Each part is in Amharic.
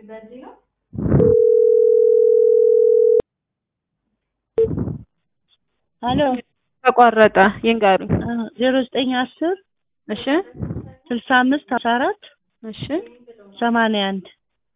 ሄሎ ተቋረጠ ይንገሩኝ። ዜሮ ዘጠኝ አስር እሺ ስልሳ አምስት አስራ አራት እሺ ሰማንያ አንድ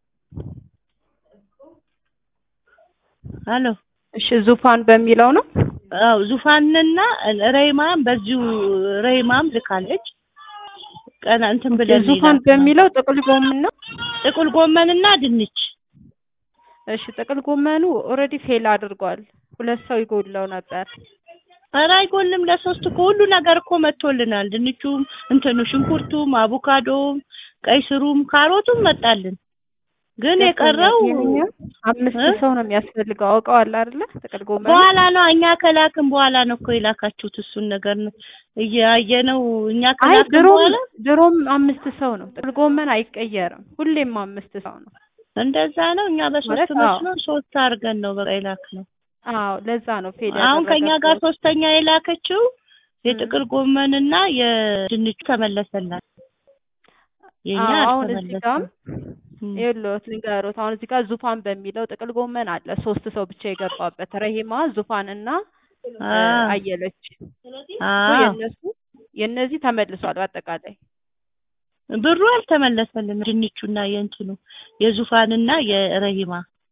ሄሎ እሺ ዙፋን በሚለው ነው። አው ዙፋንና ረይማም በዚሁ ረይማም ልካለች። ቀና እንትን ብለን ዙፋን በሚለው ጥቅል ጎመን ነው። ጥቁል ጎመንና ድንች እሺ ጥቅል ጎመኑ ኦልሬዲ ፌል አድርጓል። ሁለት ሰው ይጎድለው ነበር። ኧረ አይጎልም። ለሶስት እኮ ሁሉ ነገር እኮ መጥቶልናል። ድንቹም፣ እንትኑ ሽንኩርቱም፣ አቮካዶም፣ ቀይ ስሩም፣ ካሮቱም መጣልን። ግን የቀረው ይሄኛው አምስት እ? ሰው ነው የሚያስፈልገው። አውቀዋል አይደለ? ጥቅል ጎመን በኋላ ነው እኛ ከላክን በኋላ ነው እኮ የላካችሁት። እሱን ነገር ነው እያየነው እኛ አይ ከላክን ድሮም በኋላ ድሮም አምስት ሰው ነው። ጥቅል ጎመን አይቀየርም። ሁሌም አምስት ሰው ነው። እንደዛ ነው። እኛ በሶስት ማለት አዎ። መስሎ ሶስት አድርገን ነው በቃ የላክነው። አዎ ለዛ ነው ፌል አሁን ከኛ ጋር ያደረገው። ሶስተኛ የላከችው የጥቅል ጎመንና የድንቹ ተመለሰላት። የኛ አዎ አሁን እዚህ ጋር አልተመለሰም። እም። ይኸውልዎት ልንገሮት። አሁን እዚህ ጋር ዙፋን በሚለው ጥቅል ጎመን አለ ሶስት ሰው ብቻ የገባበት ረሂማ፣ ዙፋን እና እ፣ አዎ አየለች አዎ የነሱ የነዚህ ተመልሷል። በአጠቃላይ ብሩ አልተመለሰልንም። ድንቹና የእንትኑ የዙፋንና የረሂማ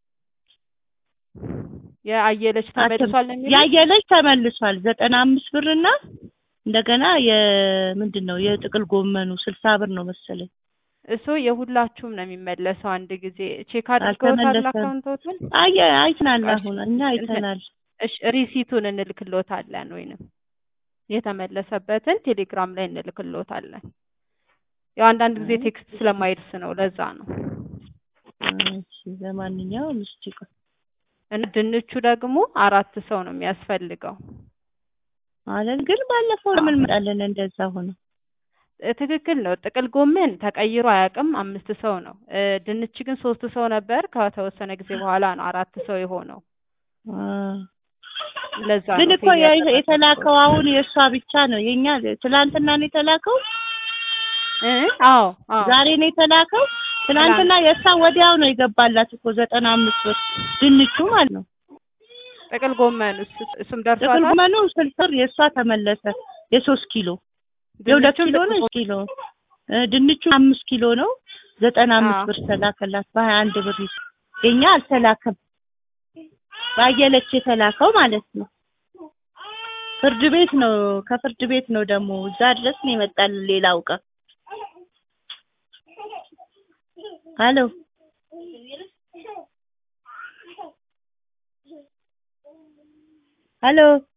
የአየለች ተመልሷል ነው የሚለው ያየለች ተመልሷል። ዘጠና አምስት ብርና እንደገና የምንድን ነው የጥቅል ጎመኑ ስልሳ ብር ነው መሰለኝ። እሱ የሁላችሁም ነው የሚመለሰው። አንድ ጊዜ ቼክ አድርገውታል አልተመለሰም። አካውንቶትን። አየ አይተናል። እሺ፣ አሁን እኛ አይተናል። እሺ ሪሲቱን እንልክሎታለን ወይንም የተመለሰበትን ቴሌግራም ላይ እንልክሎታለን። ያው አንዳንድ ጊዜ ቴክስት ስለማይደርስ ነው፣ ለዛ ነው። እሺ ለማንኛውም እስቲ ቆይ እና ድንቹ ደግሞ አራት ሰው ነው የሚያስፈልገው። ማለት ግን ባለፈው ለምን መጣለን እንደዛ ሆነ? እ፣ ትክክል ነው። ጥቅል ጎመን ተቀይሮ አያውቅም። አምስት ሰው ነው። እ፣ ድንች ግን ሶስት ሰው ነበር። ከተወሰነ ጊዜ በኋላ ነው አራት ሰው የሆነው። አ ለዛ ግን ነው እኮ ፌል ያ- ያደረገው። የተላከው አሁን የእሷ ብቻ ነው። የኛ ትላንትና ነው የተላከው፣ እ፣ አዎ አዎ ዛሬ ነው የተላከው። ትናንትና የእሷ ወዲያው ነው የገባላት እኮ ዘጠና አምስት ብር ድንቹ ማለት ነው። ጥቅል ጎመን እሱም ጥቅል ደርሷታል። ጎመኑ ስልሳ ብር የእሷ ተመለሰ። የሶስት ኪሎ የሁለት ድንቹም ኪሎ ጥቅል ነው ጎመን ኪሎ እ፣ ድንቹ አምስት ኪሎ ነው ዘጠና አምስት አዎ። ብር ተላከላት በሀያ አንድ ብር የኛ አልተላከም። ባየለች የተላከው ማለት ነው። ፍርድ ቤት ነው ከፍርድ ቤት ነው ደግሞ እዛ ድረስ ነው የመጣል ሌላው ቀን ሄሎ ሄሎ